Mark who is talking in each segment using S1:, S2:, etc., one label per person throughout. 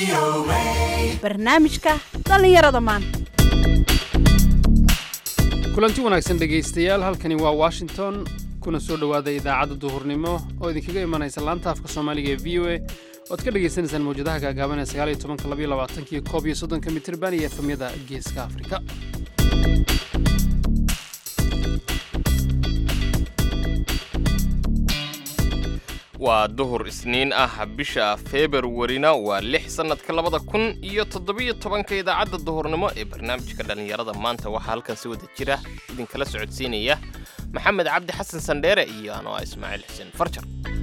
S1: barnaamijka dhallinyarada maanta
S2: kulanti wanaagsan dhegaystayaal halkani waa washington kuna soo dhowaada idaacadda duhurnimo oo idinkaga imanaysa laanta afka soomaaliga ee v o a oad ka dhagaysanaysaan mawjadaha gaagaaban ee sagaal iyo tobanka labaiyo labaatankiyo koob iyo soddonka mitirban iyo efamyada geeska afrika
S3: waa duhur isniin ah bisha februarina waa lix sannadka labada kun iyo toddobiyo tobanka idaacadda duhurnimo ee barnaamijka dhallinyarada maanta waxaa halkan si wada jira idinkala socodsiinaya maxamed cabdi xasan sandheere iyo anoo ah ismaaciil xuseen farjar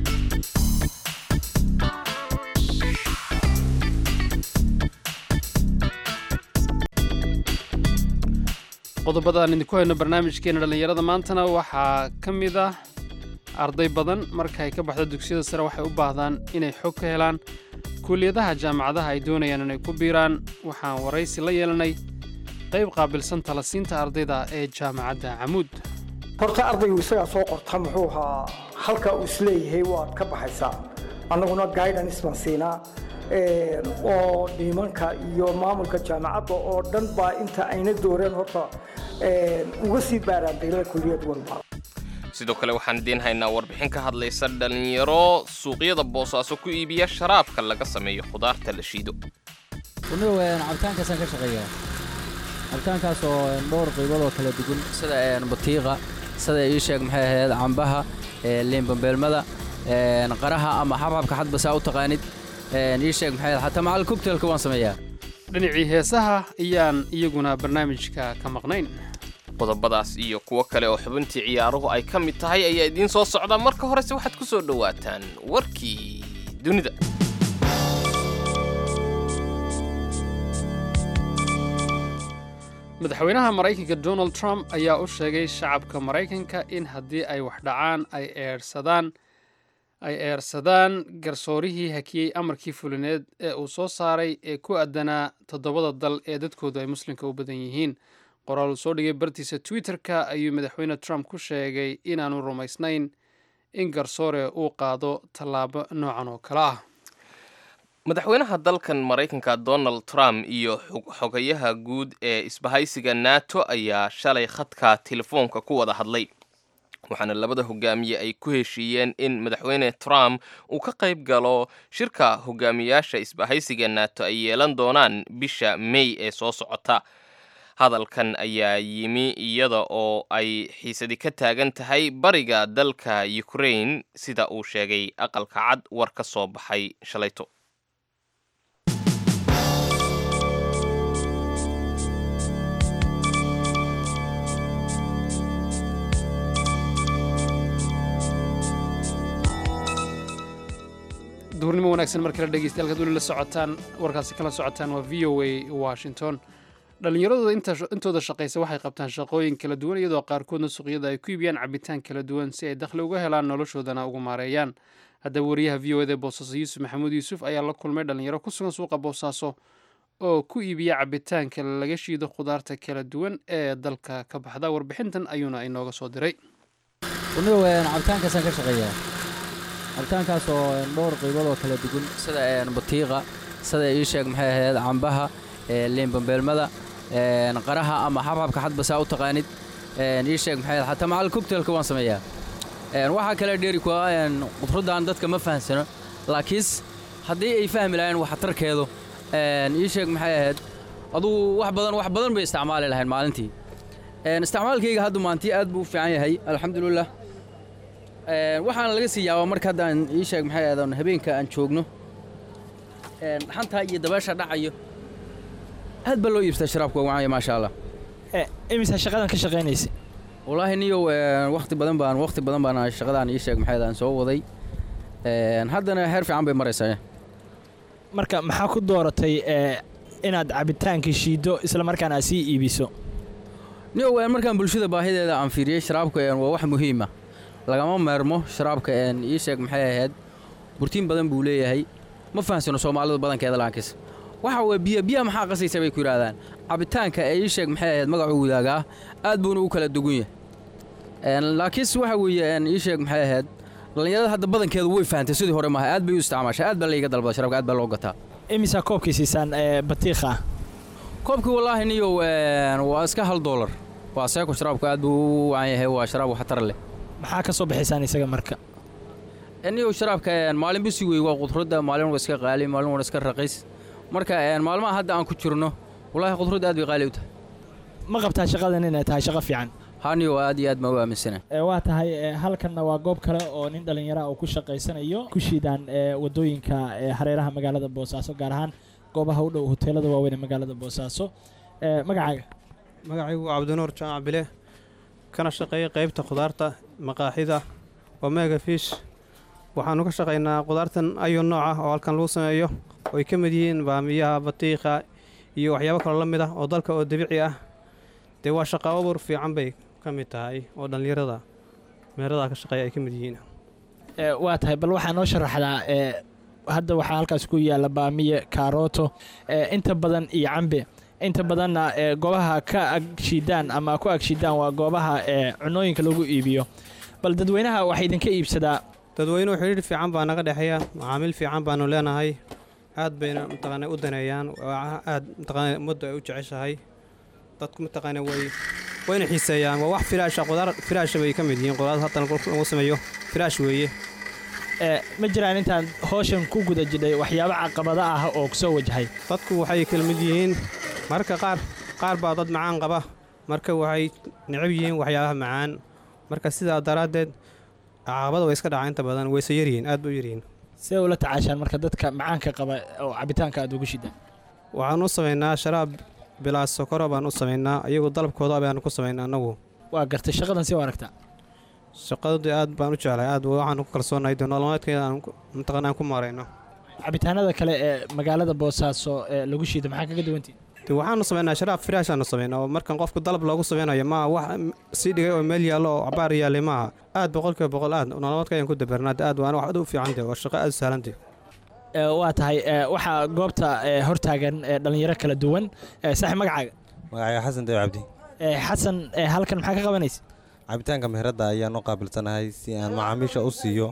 S2: qodobada aan idinku hayno barnaamijkeena dhallinyarada maantana waxaa ka mid ah arday badan marka ay ka baxdo dugsiyada sare waxay u baahdaan inay xog ka helaan kuuliyadaha jaamacadaha ay doonayaan inay ku biiraan waxaan waraysi la yeelanay qayb qaabilsan talasiinta ardayda ee jaamacadda camuud
S4: horta ardaygu isagaa soo qorta muxuu ahaa halka uu isleeyahay waad ka baxaysaa annaguna guidance baan siinaa oo dhiimanka iyo maamulka jaamacadda oo dhan baa inta ayna dooreen horta uga sii baaraan daylada kuliyad walba
S3: sidoo kale waxaan idiin haynaa warbixin ka hadlaysa dhallinyaro suuqyada boosaaso ku iibiya sharaabka laga sameeyo khudaarta la shiido
S5: anigu cabitaankaasaan ka shaqeeyaa cabitaankaas oo dhowr qaybood oo kala duwan sida batiiqa sida ii sheeg maxay ahayd cambaha liinbambeelmada qaraha ama xabxabka xadba saa u taqaanid ii sheeg maxay ahayd xataa macal cocktailka waan sameeyaa
S2: dhinacii heesaha ayaan iyaguna barnaamijka ka maqnayn
S3: qodobadaas iyo kuwo kale oo xubintii ciyaaruhu ay ka mid tahay ayaa idiin soo socda marka horese waxaad ku soo dhowaataan warkii dunida
S2: madaxweynaha maraykanka donald trump ayaa u sheegay shacabka maraykanka in haddii ay wax dhacaan ay eersadaan ay eersadaan garsoorihii hakiyey amarkii fulineed ee uu soo saaray ee ku aadanaa toddobada dal ee dadkoodu ay muslimka u badan yihiin qoraal uu soo dhigay bartiisa twitter-ka ayuu madaxweyne trump ku sheegay inaanu rumaysnayn in garsoore uu qaado tallaabo noocan oo kale ah
S3: madaxweynaha dalkan maraykanka donald trump iyo xogayaha guud ee isbahaysiga nato ayaa shalay khadka telefoonka ku wada hadlay waxaana labada hogaamiye ay ku heshiiyeen in madaxweyne trump uu ka qayb galo shirka hogaamiyaasha isbahaysiga nato ay yeelan doonaan bisha may ee soo socota hadalkan ayaa yimi iyada oo ay xiisadi ka taagan tahay bariga dalka ukraine sida uu sheegay aqalka cad war ka soo baxay shalayto
S2: duhurnimo wanaagsan mar kale dhegeystayaal kad weli la socotaan warkaasi kala socotaan waa v o a washington dhallinyaradooda intooda shaqaysa waxay qabtaan shaqooyin kala duwan iyadoo qaarkoodna suuqyada ay ku iibiyaan cabitaan kala duwan si ay dakhli uga helaan noloshoodana ugu maareeyaan haddaba wariyaha v o eda boosaaso yuusuf maxamuud yuusuf ayaa la kulmay dhallinyaro ku sugan suuqa boosaaso oo ku iibiya cabitaanka laga shiido khudaarta kala duwan ee dalka ka baxda warbixintan ayuuna inooga soo diray
S5: anigu cabitaankaasaan ka shaqeeyaa cabitaankaas oo dhowr qaybood oo kala duwan sida batiiqa sida ii sheeg maxay ahayd cambaha liinbambeelmada qaraha ama xabxabka xadba saa u taqaanid ii sheeg maxay ahayd xataa macal cocktailka waan sameeyaa waxaa kale dheeri kuwa khudraddan dadka ma fahamsano laakiinse haddii ay fahmi lahayn waxtarkeedu ii sheeg maxay ahayd adugu wax badan wax badan bay isticmaali lahayn maalintii isticmaalkayga hadda maantii aad buu u fiican yahay alxamdulilah waxaana laga sii yaabaa marka hadda aan ii sheeg maxay ahayd habeenka aan joogno xantaa iyo dabeesha dhacayo aad baa loo iibstaa sharaabka wacanya maasha allah
S6: imisa shaqadan ka shaqaynaysa
S5: wallaahi niyow wakhti badan baan wakhti badan baan shaqadaan ii sheeg maxay aan soo waday haddana heer fiican bay maraysaa
S6: marka maxaa ku dooratay inaad cabitaanka shiiddo isla markaana aad sii iibiso
S5: niyow markaan bulshada baahideeda aan fiiriyey sharaabka waa wax muhiima lagama meermo sharaabka ii sheeg maxay ahayd burtiin badan buu leeyahay ma fahamsano soomaalida badankeeda laakiis waxa weye biyo biyaha maxaa qasaysa bay ku yidhaahdaan cabitaanka ee ii sheeg maxay ahayd magacuu wadaagaa aad buuna u kala dugun yahay laakiinse waxa weeye ii sheeg maxay ahayd dhallinyarada hadda badankeedu way fahantay sidii hore maaha aad bay u isticmaashaa aad baa layga dalbada sharabka aad baa loo gataa
S6: imisaa koobkii siisaan ee, batiiqa
S5: koobkii wallaahi niyow een, waa iska hal doolar waa seeko sharaabku aad buu u wacan yahay waa sharaab waxtar leh
S6: maxaa ka soo bixisaan isaga marka
S5: niyow sharaabka een, maalin bisi wey waa qudradda maalin waa iska qaali maalin waa iska raqiis marka een, maalmaha hadda aan ku jirno wallaahi qudradda aad bay qaali u tahay
S6: ma qabtaa shaqadan inay tahay shaqo fiican
S5: ha niyow aad iyo aad baan u aaminsana
S6: Ee, waa tahay ee, halkanna waa goob kale oo nin dhallinyara uu ku shaqaysanayo ku shiidaan ee, wadooyinka ee, hareeraha magaalada boosaaso gaar ahaan goobaha u dhow hoteelada waaweyn ee magaalada boosaaso Ee, magacaaga
S7: magacaygu waa cabdinuur jaamac bile kana shaqeeya qaybta khudaarta maqaaxida omega fish waxaanu ka shaqaynaa khudaartan ayu nooc ah oo halkan lagu sameeyo oo ay ka mid yihiin baamiyaha batiiqa iyo waxyaabo kaloo la mid ah oo dalka oo dabiici ah dee waa shaqo abuur fiican bay ka mid tahay oo dhallinyarada meeradaa ka shaqeeya ay ka mid yihiin
S6: Ee, waa tahay bal waxaa noo sharaxdaa ee, hadda waxaa halkaas ku yaalla baamiye kaarooto ee, inta badan iyo cambe inta badanna ee, goobaha ka agshiidaan ama ku agshiidaan waa goobaha ee, cunooyinka lagu iibiyo bal dadweynaha waxaa idinka iibsadaa
S7: dadweynuhu xidhiir fiican baa naga dhexeeya macaamiil fiican baanu leenahay aad bayna mataqaana u daneeyaan waa aad mataqaana ummaddu ay u jeceshahay dadku mataqaana way wayna xiiseeyaan waa wax firaasha qudaar firaasha bay ka mid yihiin qudaar haddan lagu sameeyo firaash weeye
S6: Ee, ma jiraan intaan howshan ku guda jidhay waxyaabo caqabada ah oo kusoo wajahay
S7: dadku waxay kala mid yihiin mararka qaar qaar baa dad macaan qaba marka waxay necab yihiin waxyaabaha macaan marka sidaa daraaddeed caqabada way iska dhacaa inta badan wayse yaryihiin aad bay u yaryihiin
S6: see ula tacaashaan marka dadka macaanka qaba oo cabitaanka aad ugu shidaan
S7: waxaan u samaynaa sharaab bilaa sokoro baan u samaynaa iyagu dalabkooda baanu ku samaynaa annagu
S6: waa gartay shaqadan si u aragtaa
S7: shaqadii aad baan u jeclay aad waxaan ku kalsoonahay dee nololeedkeeda aan ku- mataqaana aan ku maarayno
S6: cabitaanada kale ee magaalada boosaaso ee lagu shiido maxaa kaga duwantihin
S7: de waxaanu samaynaa sharaab firaashaanu samaynaa oo markan qofku dalab loogu samaynayo maaha wax sii dhigay oo meel yaallo oo cabaar yaalay maaha aad boqolkiiba boqol aad nololeedka ayaan ku dabarnaa de aad waana wax aad u fiican de waa shaqo aad u sahlan de
S6: Ee, waa tahay ee, waxaa goobta ee, hortaagan ee, dhallinyaro kala duwan Ee, saaxiib magacaaga
S8: magacayga xasan dayo cabdi
S6: Ee, xasan ee, halkan maxaa ka qabanaysa
S8: cabitaanka meheradda ayaan u qaabilsanahay si aan macaamiisha u siiyo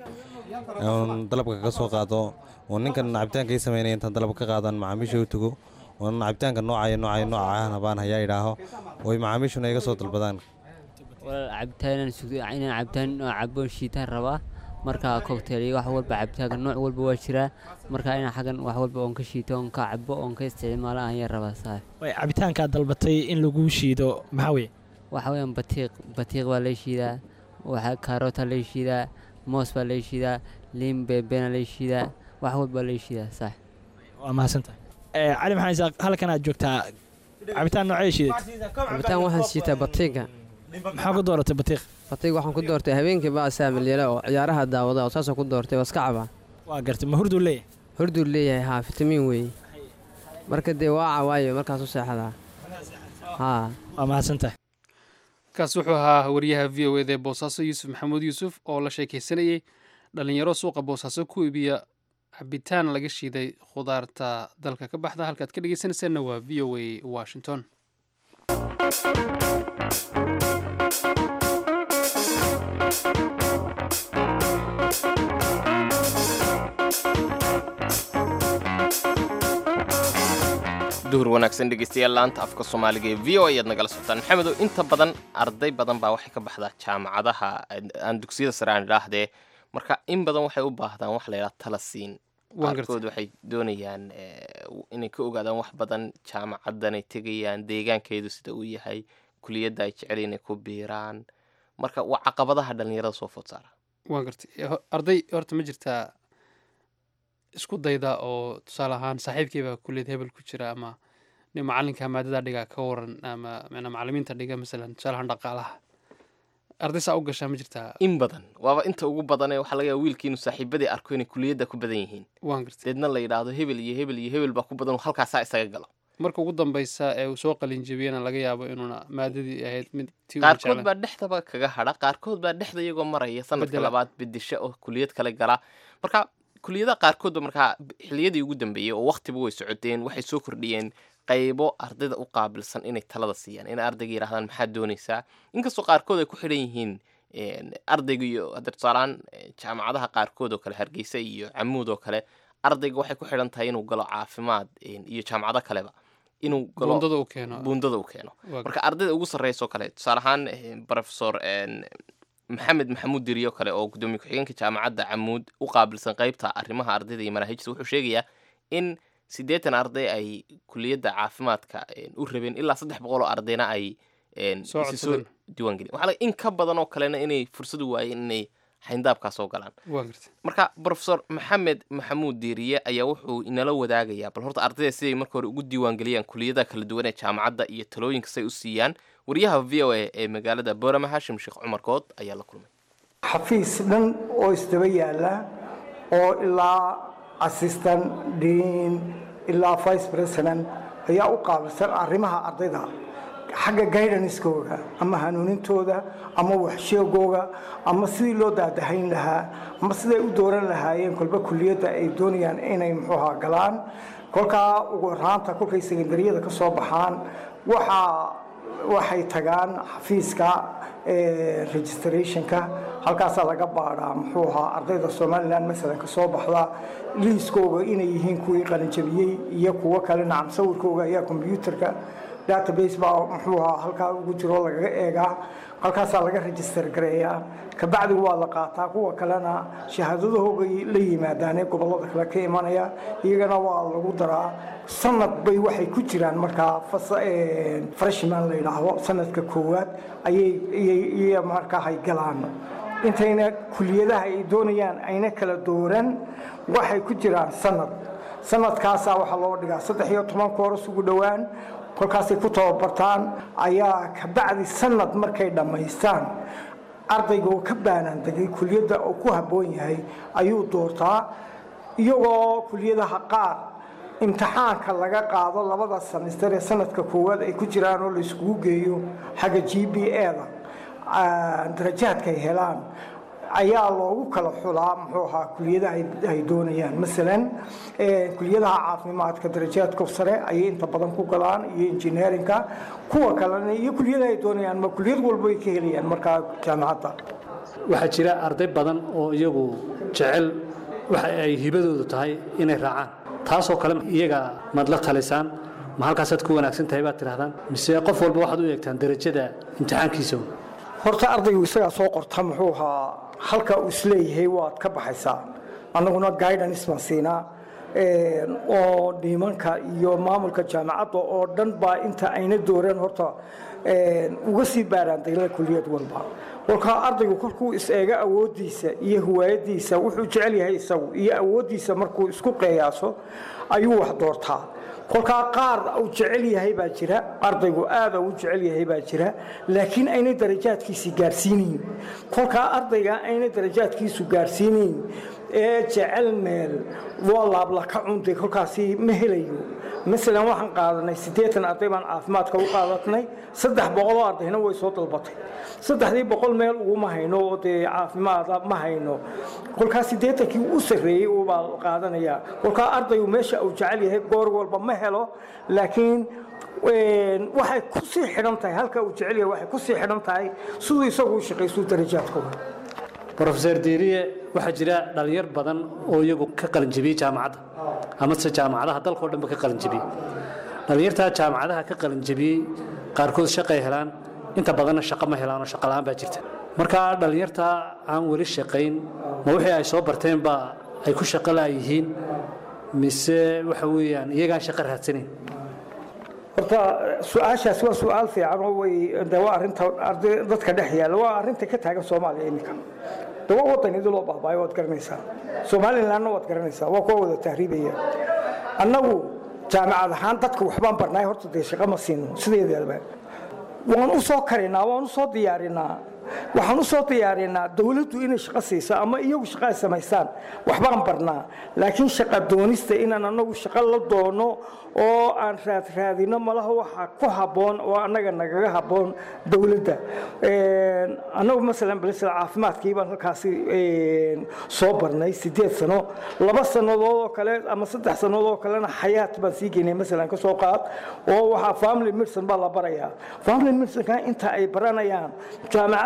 S8: oon dalabka ka soo qaado oo ninkan cabitaanka ii samaynaya intaan dalab ka qaadaan macaamiisha u tago oon cabitaanka noocaya noocaya noocahana baan hayaa idhaaho oy macaamiishuna iga soo dalbadaan
S9: walaal cabitaan inaan sugdo inaan cabitaan oo cabo shiitaan rabaa marka cocktail iyo wax walba cabitaanka nooc walba waa jiraa marka inaan xaggan wax walba oon ka shiito oon ka cabo oon ka isticmaalo ayaan rabaa saa
S6: Way, cabitaankaad dalbatay in lagu shiido maxaa weye
S9: waxa weeyaan batiiq batiiq baa lay shiidaa waxa kaarootaa lay shiidaa moos baa lay shiidaa liin beebeena lay shiidaa wax walba lay shiidaa sax
S6: waa mahadsantahay Ee, cali maxamed isaaq halkan aad joogtaa cabitaan noocee shiiday
S10: cabitaan waxaan siitaa batiiga
S6: maxaa ku dooratay batiiq
S10: batiiga waxaan ku doortay habeenkii baa saamilyele oo ciyaaraha daawada oo saasoo ku doortay waa iska cabaa
S6: waa gartay ma hurduu leeyahay
S10: horduu leeyahay haa fitamiin weeye marka dee waa cawaayo markaas u seexdaa haa
S6: waa mahadsantahay
S2: kaas wuxuu ahaa wariyaha v o eda ee boosaaso yuusuf maxamuud yuusuf oo la sheekaysanayey dhallinyaro suuqa boosaaso ku iibiya cabitaan laga shiiday khudaarta dalka ka baxda halkaad ka dhegeysanaysaanna waa v o a washington
S3: duhur wanaagsan dhegeystayaal laanta afka soomaaliga ee v o ayaad nagala socotaan maxamedow inta badan arday badan baa waxay ka baxdaa jaamacadaha aan dugsiyada sare aan idhaahdee marka in badan waxay u baahdaan wax la yidhaha tala siin
S2: Waan gartay.
S3: qaarkood waxay doonayaan eh, inay ka ogaadaan wax badan jaamacadanay tegayaan deegaankeedu sida uu yahay kuliyadda ay jecel inay ku biiraan marka waa caqabadaha dhallinyarada soo food saara
S2: waan gartay Ho- arday horta ma jirtaa isku dayda oo tusaale ahaan saaxiibkeybaa kulliyad hebel ku jira ama nin macalinka maadada dhiga ka waran ama macnaa macalimiinta dhiga masalan tusaale ahaan dhaqaalaha arday saa u gashaa ma jirtaa
S3: in badan waaba inta ugu badanee waxaa laga yaaba wiilkii inuu saaxiibadii arko inay kuliyadda ku badan yihiin
S2: waan gartay
S3: deedna la yidhaahdo hebel iyo hebel iyo hebel baa ku badan oo halkaasaa isaga galo
S2: marka ugu dambeysa ee uu soo qalin jebiyana laga yaabo inuuna maadadii ahayd mid tii uu
S3: qaarkood
S2: jeclaa.
S3: baa dhexdaba kaga hadha qaarkood baa dhexda iyagoo maraya sanadka
S2: Bedela.
S3: labaad bedisho oo kuliyad kale gala marka kuliyadaha qaarkoodba markaa xiliyadii ugu dambeeyey oo waktiba way socoteen waxay soo kordhiyeen qaybo ardayda u qaabilsan inay talada siiyaan inay ardayga yidhahdaan maxaad doonaysaa inkastoo qaarkood ay ku xidhan yihiin een, ardayga iyo hadda tusaalehaan eh, jaamacadaha qaarkood oo kale hargeysa iyo camuud oo kale ardayga waxay ku xidhan tahay inuu galo caafimaad een, iyo jaamacado kaleba inuu galo
S2: buundada uu keeno
S3: buundada uu keeno
S2: Waa
S3: marka ardayda ugu sarreysa oo kale tusaale ahaan eh, professor een, maxamed maxamuud diriyo kale oo gudoomiye ku-xigeenka jaamacadda camuud u qaabilsan qeybta arrimaha ardayda iyo manaahijta wuxuu sheegayaa in siddeetan arday ay kuliyadda caafimaadka een, u rabeen ilaa saddex boqol oo ardayna ay een,
S2: Soo
S3: isi soo
S2: codsadeen.
S3: diiwaangelin waxaa laga in ka badan oo kalena inay fursad u waayeen inay xayndaabkaa soo galaan
S2: waa garta
S3: marka professor maxamed maxamuud diiriye ayaa wuxuu inala wadaagayaa bal horta ardayda siday marka hore ugu diiwaangeliyaan kuliyadaha kala duwan ee jaamacadda iyo talooyinka say u siiyaan wariyaha v o a ee magaalada boorama hashim sheekh cumar good ayaa la kulmay
S4: xafiis dhan oo isdaba yaala oo ilaa assistant dean ilaa vice president ayaa u qaabilsan arrimaha ardayda xagga guidancekooga ama hanuunintooda ama waxsheegooga ama sidii loo daadahayn lahaa ama siday u dooran lahaayeen kolba kuliyadda ay doonayaan inay muxuuha galaan kolkaa ugu horaanta kolkay sekandariyada ka soo baxaan waxaa waxay tagaan xafiiska eh, registrationka halkaasaa laga baadhaa muxuu ahaa ardayda somalilan masalan ka soo baxda liiskooga inay yihiin kuwii qalinjabiyey iyo kuwo kale nacam sawirkooga ayaa kombyuutarka database baa muxuu ahaa halkaa ugu jiro lagaga eegaa halkaasaa laga register gareeyaa kabacdi waa la qaataa kuwa kalena shahaadadahooga la yimaadaanee gobollada kale ka imanaya iyagana waa lagu daraa sanad bay waxay ku jiraan markaa fas- eh, freshman la yidhaahdo sanadka koowaad ayay ayay- ayay markaa hay galaan intayna kuliyadaha ay doonayaan ayna kala dooran waxay ku jiraan sanad sanadkaasaa waxaa loo dhigaa saddex iyo toban kooras ugu dhowaan kolkaasay ku tababartaan ayaa kabacdi sanad markay dhammaystaan ardayga oo ka baanaan degay kuliyadda oo ku habboon yahay ayuu doortaa iyagoo kuliyadaha qaar imtixaanka laga qaado labada semister ee sanadka koowaad ay ku jiraan oo la iskugu geeyo xagga g b e-da darajaadka ay helaan ayaa loogu kala xulaa muxuu ahaa kuliyadaha ay- ay doonayaan masalan eh, kuliyadaha caafimaadka darajaadka sare ayay inta badan ku galaan iyo engineerinka kuwa kalena iyo kuliyadaha ay doonayaan ma kuliyad walba ay ka helayaan markaa jaamacadda
S11: waxaa jira arday badan oo iyagu jecel waxa ay hibadoodu tahay inay raacaan taasoo kale iyaga maad la talisaan ma halkaasaad ku wanaagsan tahay baad tidhahdaan mise qof walba waxaad u eegtaan derajada imtixaankiisa
S4: horta ardaygu isagaa soo qorta muxuu ahaa halka uu isleeyahay waad ka baxaysaa annaguna guidance baan siinaa een, oo dhiimanka iyo maamulka jaamacadda oo dhan baa inta ayna dooreen horta een, uga sii baaraan degla kuliyad walba kolkaa ardaygu kolkuu is eega awooddiisa iyo hiwaayadiisa wuxuu jecel yahay isagu iyo awooddiisa markuu isku qeeyaaso ayuu wax doortaa kolkaa qaar uu jecel yahay baa jira ardaygu aada u jecel yahay baa jira laakiin ayna darajaadkiisi gaarsiinayn kolkaa ardayga ayna darajaadkiisu gaarsiinayn ee jecel meel waa laabla ka cunday kolkaasi ma helayo masalan waxaan qaadanay siddeetan arday baan caafimaadka u qaadatnay saddex boqoloo ardayna way soo dalbatay saddexdii boqol meel uguma hayno oo dee caafimaada ma hayno kolkaa siddeetankii u sarreeyey ubaa qaadanayaa kolkaa ardaygu meesha uu jecel yahay goor walba ma helo laakiin een, waxay ku sii xidhan tahay halka uu jecel yahay waxay ku sii xidhan tahay siduu isagu u shaqaystuu darajaadkooda
S11: brofeser diiriye waxaa jira dhalinyar badan oo iyagu ka qalinjibiyey jaamacadda amase jaamacadaha dalkao dhanba ka qalinjibiyey dhalinyartaa jaamacadaha ka qalinjibiyey qaarkood shaqay helaan inta badanna shaqo ma helaan oo shaqo la'aan baa jirta marka dhalinyartaa aan weli shaqayn ma wixii ay soo barteen baa ay ku shaqo la'yihiin mise waxa weeyaan iyagaan shaqo raadsanayn
S4: horta su-aashaas waa su-aal fiican oo way de waa arrinta arday dadka dhex yaalla waa arrinta ka taagan soomaaliya iminka de waa wadan idin loo baabaayo waad garanaysaa somalilandna waad garanaysaa waa kuwa wada tahriibaya annagu jaamacad ahaan dadka waxbaan barnaay horta dee shaqo ma siino sideedaba waan u soo karinaa waan u soo diyaarinaa waxaan u soo diyaarinaa dowladdu inay shaqo siiso ama iyagu shaqo ay samaystaan waxbaan barnaa laakiin shaqa doonista inaan anagu shaqo la doono oo aan raadraadino malaha waxa ku habboon oo annaga nagaga habboon dowladda Een, annagu masalan balisal caafimaadkii baan halkaasi een, soo barnay sideed sano laba sannadood oo kale ama saddex sannadood oo kalena xayaat baan sii geynay masalan ka soo qaad oo waxaa family medicine baa la barayaa family medicineka inta ay baranayaan jaamacad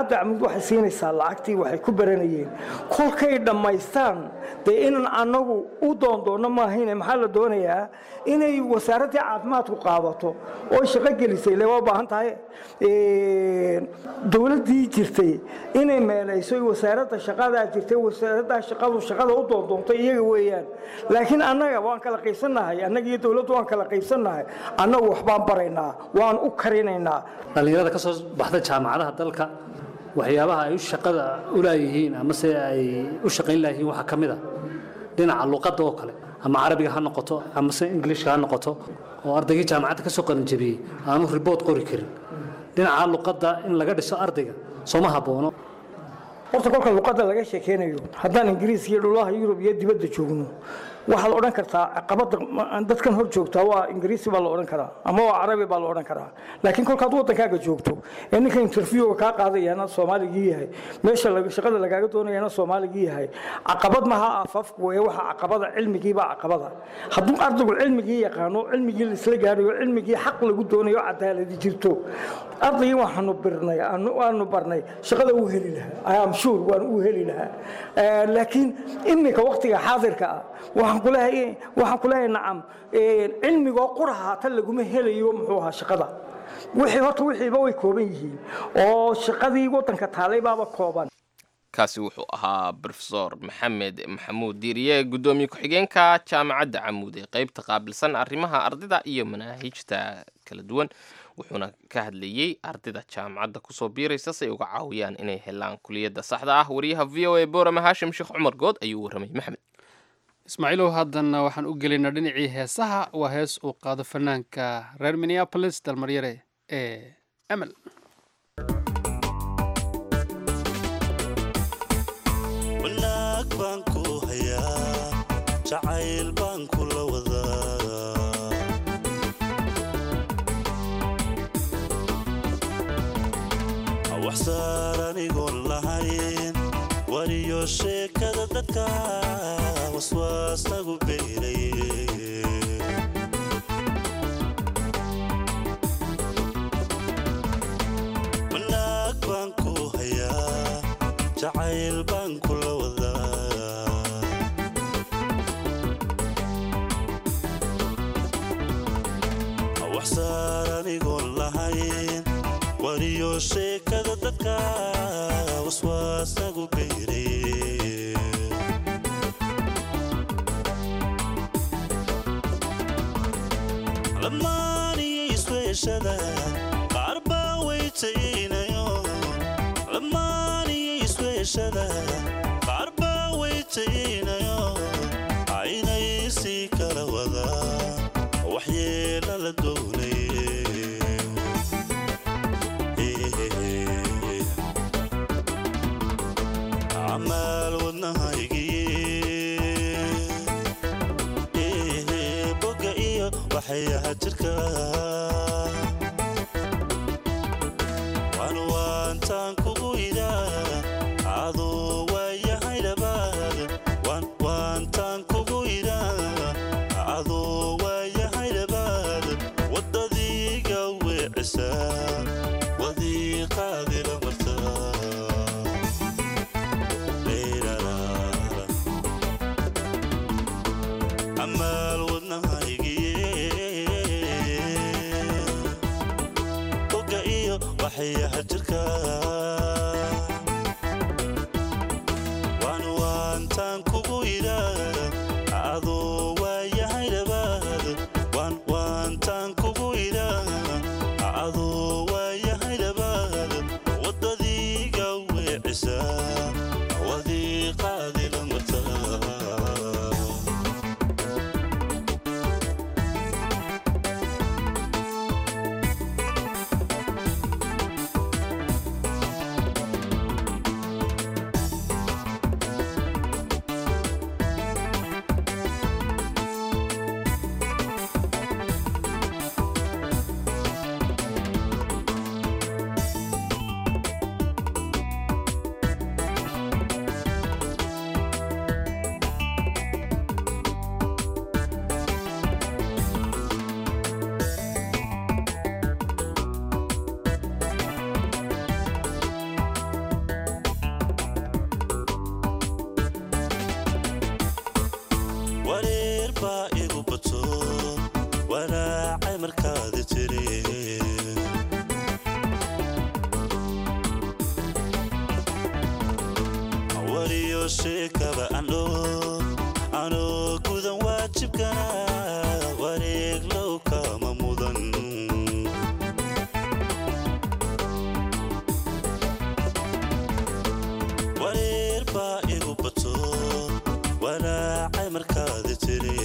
S4: jaamacadda camud waxay siinaysaa lacagtii waxay ku baranayeen kolkay dhammaystaan dee inaan annagu u doondoonno maahayne maxaa la doonayaa inay wasaaraddii caafimaadku qaadato oo shaqo gelisay le waa baahan tahay dowladdii jirtay inay meelayso wasaaradda shaqadaa jirtay wasaaraddaa shaqadu shaqada u doondoontay iyaga weeyaan laakiin annaga waan kala qaybsannahay annaga iyo dowladdu waan kala qaybsannahay annagu waxbaan baraynaa waan u karinaynaa
S11: dhallinyarada ka soo baxda jaamacadaha dalka waxyaabaha ay u shaqada u laayihiin amase ay u shaqayn laayihiin waxaa ka mid a dhinaca luqadda oo kale ama carabiga ha noqoto amase ingiliishka ha noqoto oo ardaygii jaamacadda ka soo qalinjabiyey aanu ribood qori karin dhinaca luqadda in laga dhiso ardayga sooma habboono
S4: horta kolka luqadda laga sheekeynayo haddaan ingiriis iyo dhulaha yurub iyo dibadda joogno waxaad odhan kartaa caqabadda dadkan hor joogtaa waa ingiriisi baa la odhan karaa ama waa carabi baa la odhan karaa laakiin kolkaad waddankaaga joogto ee ninka interviewga kaa qaadayana soomaaligii yahay meesha shaqada lagaaga doonayana soomaaligii yahay caqabad maha aafafku ee waxa caqabada cilmigiibaa caqabada hadduu ardaygu cilmigii yaqaano cilmigii laisla gaadhayo cilmigii xaq lagu doonayo cadaaladi jirto ardaygii waxaanu birnay waanu barnay shaqada uu heli lahaa am sure waan u heli lahaa laakiin iminka waqtiga xaadirka ah waxaan kuleehay waxaan kuleeyahay nacam cilmigoo quraha tan laguma helayo muxuu ahaa shaqada wixii horta wixiiba way kooban yihiin oo shaqadii waddanka taalay baaba kooban
S3: kaasi wuxuu ahaa brofesor maxamed maxamuud diiriye guddoomiye ku-xigeenka jaamacadda camuud ee qeybta qaabilsan arrimaha ardayda iyo manaahijta kala duwan wuxuuna ka hadlayey ardayda jaamacadda kusoo biiraysa si ay uga caawiyaan inay helaan kuliyadda saxda ah wariyaha v o a boorama haashim sheekh cumar good ayuu warramay maxamed
S2: ismaaciilow haddanna waxaan u gelaynaa dhinacii heesaha waa hees uu qaado fanaanka reer minneapolis dalmaryare ee amal
S12: wanaag baan ku hayaa jacayl baan kula wadaa waxsaar anigoon lahayn wariyo sheekada dadka waswaasagu beelay wanaag baan ku hayaa jacayl baan kula wadaa waxsaar anigoon lahayn wariyo sheekada dadka waswaasagu beelay lamaaniyo isweeshada qaar baa weytaynayo lamaaniyo isweeshada qaar baa weytaynayo aynay sii kala wadaa waxyeela la doonay amaal wadnahaygii boga iyo waxayaha jirka waan waantaan kugu idaa aduu waayahay dhabaad waan waantaan kugu idaa aduu waayahay dhabaad waddadiiga weecisaa wadiiqaadila martaa amaal wadnahaygii markaada tiri wariyo sheekaba andho anoo gudan waajibkana wareeg low kama mudan wareer baa igu bato walaacay markaada tiri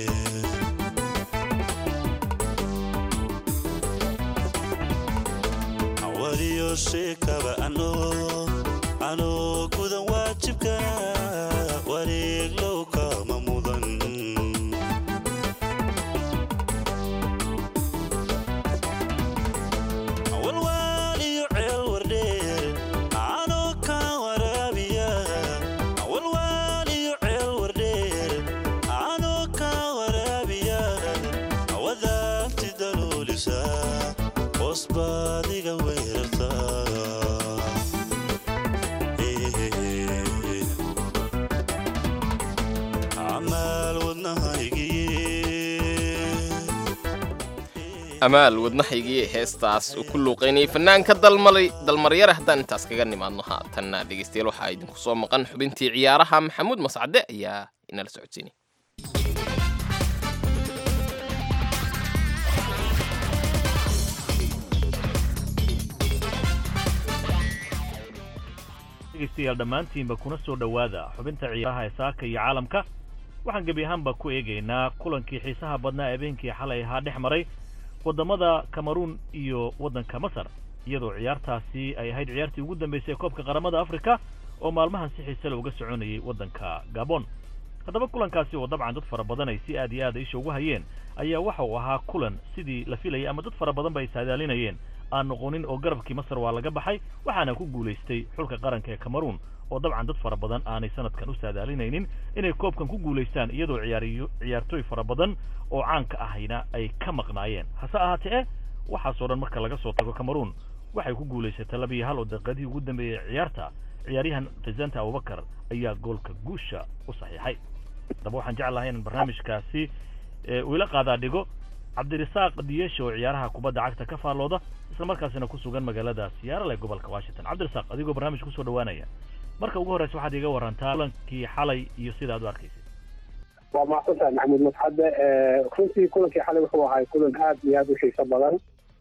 S12: wariyo sheekaba andho anoo gudan waajibkana wareeg low kama mudan walwaal iyo ceel wardheer anoo kaa waraabiya walwaal iyo ceel wardheer anoo kaa waraabiya wadaagti daluulisa hoos baadiga weerartaa amaal wadnahaygiye
S3: amaal wadnahaygii heestaas uu ku luuqaynayay fanaanka dalmalay dalmaryare haddaan intaas kaga nimaadno haatanna dhegaystayaal waxaa idinku soo maqan xubintii ciyaaraha maxamuud mascade ayaa inala socodsiinay
S13: dhegeystayaal dhammaantiinba kuna soo dhowaada xubinta ciyaaraha ee saaka iyo caalamka waxaan gebi ahaanba ku eegaynaa kulankii xiisaha badnaa habeenkii xalay ahaa dhex maray waddamada cameruun iyo waddanka masar iyadoo ciyaartaasi ay ahayd ciyaartii ugu dambaysay ee koobka qaramada afrika oo maalmahan si xiise leh uga soconayay waddanka gabon haddaba kulankaasi oo dabcan dad fara badan ay si aad iyo aad isha ugu hayeen ayaa waxa uu ahaa kulan sidii la filayay ama dad fara badan ba ay saadaalinayeen aan noqonin oo garabkii masar waa laga baxay waxaana ku guulaystay xulka qaranka ee cameruun oo dabcan dad fara badan aanay sanadkan u saadaalinaynin inay koobkan ku guulaystaan iyadoo ciyaariyo ciyaartooy fara badan oo caanka ahayna ay ka maqnaayeen hase ahaatee eh waxaasoo dhan marka laga soo tago cameruun waxay ku guulaysatay laba iyo hal oo daqiiqadihii ugu dambeeyey ee ciyaarta ciyaaryahan presenta abubakar ayaa goolka guusha u saxiixay haddaba waxaan jeclahay in barnaamijkaasi uu ila qaadaa dhigo cabdirasaaq diyesha oo ciyaaraha kubadda cagta ka faallooda isla markaasina ku sugan magaalada siyaarale gobolka washington cabdirasaaq adigoo barnaamij kusoo dhowaanaya marka ugu horreysa waxaad iga warantaa kulankii xalay iyo sida aad u arkaysay
S14: waa mahadsantahay maxamuud madxadde runtii kulankii xalay wuxuu ahay kulan aad iyo aad u xiiso badan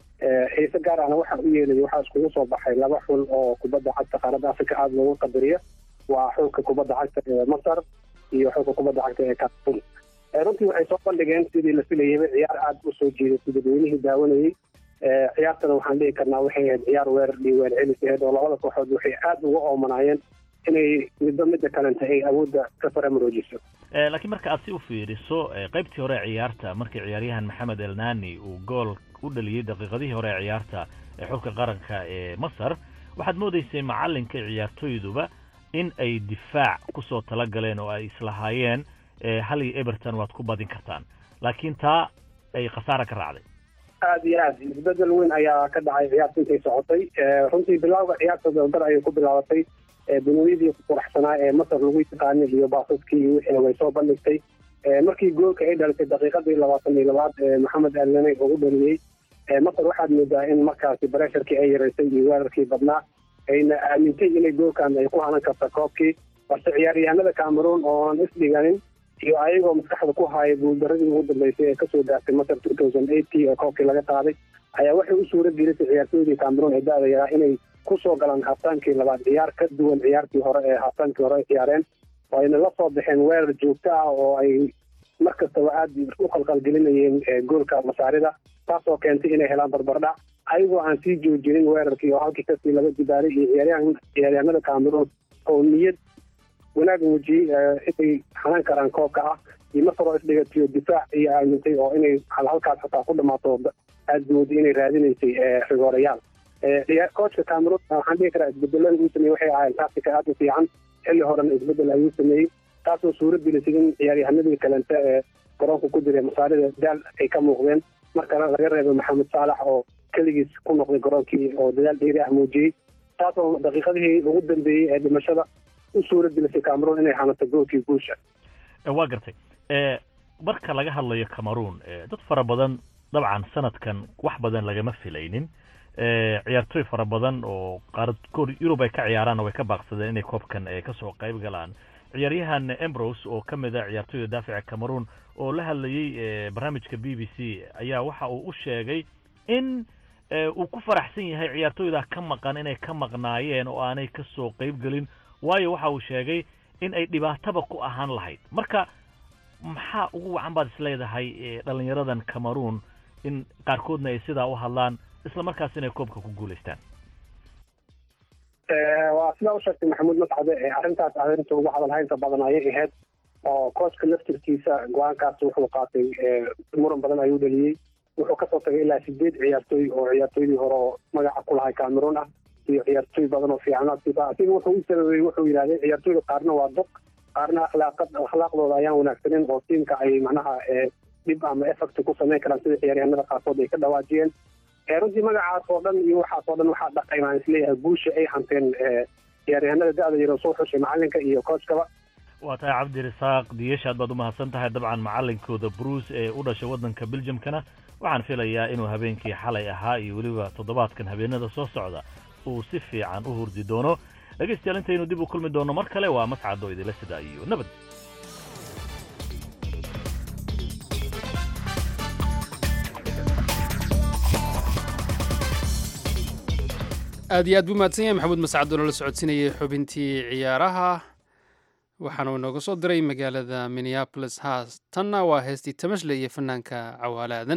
S14: xiise gaar ahna waxa u yeelaya waxaa iskugu soo baxay laba xul oo kubadda cagta qaaradda afrika aada loogu qadariyo waa xulka kubadda cagta ee masar iyo xulka kubadda cagta ee cameroon runtii waxay soo bandhigeen sidii la filayayba ciyaar aada u soo jeedatay dadweynihii daawanayey ciyaartana waxaan dhihi karnaa waxay ahayd ciyaar weerar iyo weer celis ahayd oo labada kooxood waxay aada uga oomanaayeen inay midba midda kalenta ay awoodda ka faramaroojiso
S13: laakiin marka aad si u fiiriso qaybtii hore ee ciyaarta markii ciyaaryahan maxamed elnani uu gool u dhaliyey daqiiqadihii hore ee ciyaarta ee xulka qaranka ee masar waxaad moodaysay macallinka ciyaartooyduba in ay difaac kusoo tala galeen oo ay islahaayeen hal iyo eberton waad ku badin kartaan laakiin taa ay khasaara ka raacday
S14: aada iyo aad isbedel weyn ayaa ka dhacay ciyaarta intay socotay runtii bilowga ciyaarta dabdar ayay ku bilaabatay bunooyadii quraxsanaa ee masar lagu yaqaanay iyo baasaskii iyo wixina way soo bandhigtay markii goolka ay dhalisay daqiiqadii labaatan iyo labaad maxamed alnaney ugu dhaliyey masar waxaad moodaa in markaasi baresharkii ay yaraysay iyo weerarkii badnaa ayna aamintay inay goolkan ay ku hanan karta koobkii balse ciyaaryahanada cameroon ooan isdhiganin iyo ayagoo maskaxda ku haaya guuldaradii ugu dambeysay ee kasoo gaartay masar two thousand eighty oo koobkii laga qaaday ayaa waxay u suura gelisay ciyaartooydii cameroon ee da-da yaraa inay kusoo galaan haftaankii labaad ciyaar ka duwan ciyaartii hore ee haftaankii hore ay ciyaareen oo ayna la soo baxeen weerar joogto ah oo ay mar kastaba aada u qalqalgelinayeen goolka masaarida taasoo keentay inay helaan barbardhac ayagoo aan sii joojinin weerarkii oo halkii kasii laga dibaaray iyo ciyaaryahan ciyaaryahanada cameroon oo niyad wanaag muujiyey inay xanaan karaan koobka ah iyo masar oo isdhigatiyo difaac iyo aamintay oo inay halkaas xataa ku dhamaato aada mooday inay raadinaysay rigoorayaal coachka cameroon waxaan dhihi karaa isbedelada uu sameeyey waxay ahayn tactica aada u fiican xilli horena isbedel ayuu sameeyey taasoo suuro gelisay in ciyaaryahanadii kalente ee garoonka ku jiray masaarida daal ay ka muuqdeen marka laga reebay maxamed saalax oo keligiis ku noqday garoonkii oo dadaal dheeri ah muujiyey taasoo daqiiqadihii ugu dambeeyey ee dhimashada u suura gelisay cameroon inay hanato goolkii guusha
S13: waa gartay marka laga hadlayo cameroon dad fara badan dabcan sanadkan wax badan lagama filaynin ciyaartooy fara badan oo qaarkood yurub ay ka ciyaaraan way ka baaqsadeen inay koobkan kasoo qayb galaan ciyaaryahan embros oo ka mid a ciyaartooyda daafica cameroon oo la hadlayey barnaamijka b b c ayaa waxa uu u sheegay in uu ku faraxsan yahay ciyaartooyda ka maqan inay ka maqnaayeen oo aanay kasoo qayb gelin waayo waxa uu sheegay in ay dhibaataba ku ahaan lahayd marka maxaa ugu wacan baad isleedahay dhalinyaradan cameroon in qaarkoodna ay sidaa u hadlaan isla markaas inay koobka ku guulaystaan
S14: waa sidaa u sheegtay maxamuud mascade arrintaas arrinta ugu hadalhaynta badan ayay ahayd oo kooska laftirkiisa go-aankaas wuxuu qaatay muran badan ayuu dhaliyey wuxuu kasoo tagay ilaa sideed ciyaartooy oo ciyaartooydii hore oo magaca ku lahay cameroon ah iyo ciyaartooy badan oo fiican asiga wuxuu u sababay wuxuu yidhahday ciyaartooyda qaarna waa dog qaarna akhlaaqad akhlaaqdooda ayaan wanaagsanin oo tiimka ay macnaha dhib ama effect ku samayn karaan sida ciyaaryahanada qaarkood ay ka dhawaajiyeen runtii magacaas oo dhan iyo waxaas oo dhan waxaa dhaqay baan isleeyahay guusha ay hanteen ciyaaryahanada da-da yaro soo xushay macalinka iyo coachkaba
S13: waa tahay cabdirasaaq diyeshaad baad umahadsan tahay dabcan macalinkooda bruce ee u dhashay waddanka belgiumkana waxaan filayaa inuu habeenkii xalay ahaa iyo weliba toddobaadkan habeenada soo socda uu si fiican u hurdi doono dhegaystayaal intaynu dib u kulmi doono mar kale waa mascado idila sida iyo nabad
S2: aad iyo aad buu mahadsan yahay maxamuud mascado nala socodsiinayay xubintii ciyaaraha waxaana uu inooga soo diray magaalada minneabolis haas tanna waa heestii tamashle iyo fanaanka cawaale aadan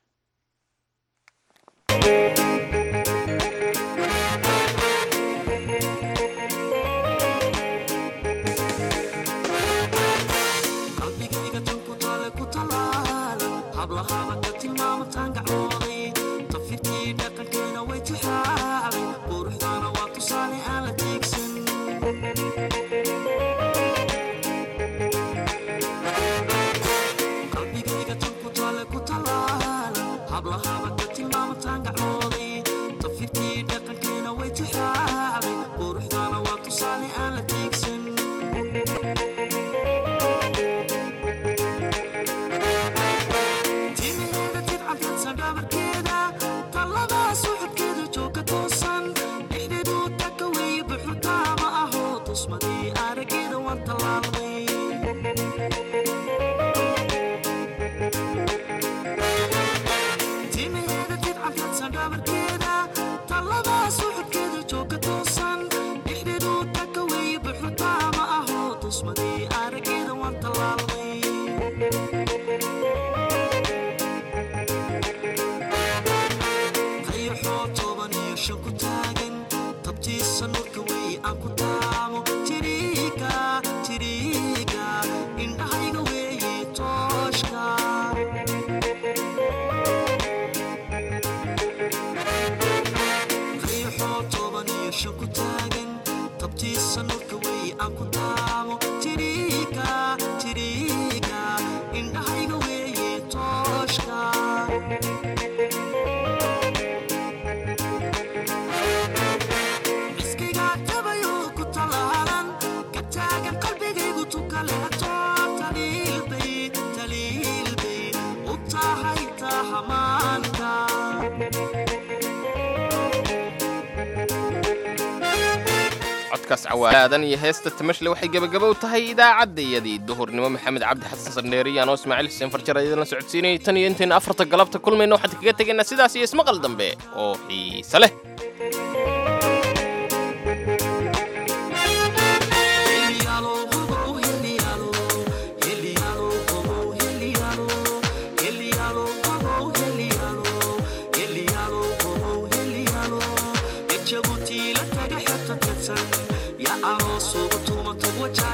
S3: codkaas cawaadan iyo heesta tamashle waxay gebagabow tahay idaacaddayadii duhurnimo maxamed cabdi xasan sardheeri anoo ismaaciil xuseen farjar idinla socodsiinayay tan iyo intaynu afarta galabta kulmayno waxaan kaga tegaynaa sidaas iyo ismaqal dambe oo xiise leh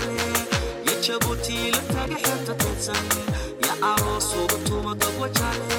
S12: ya aroos uga tuma dad wajale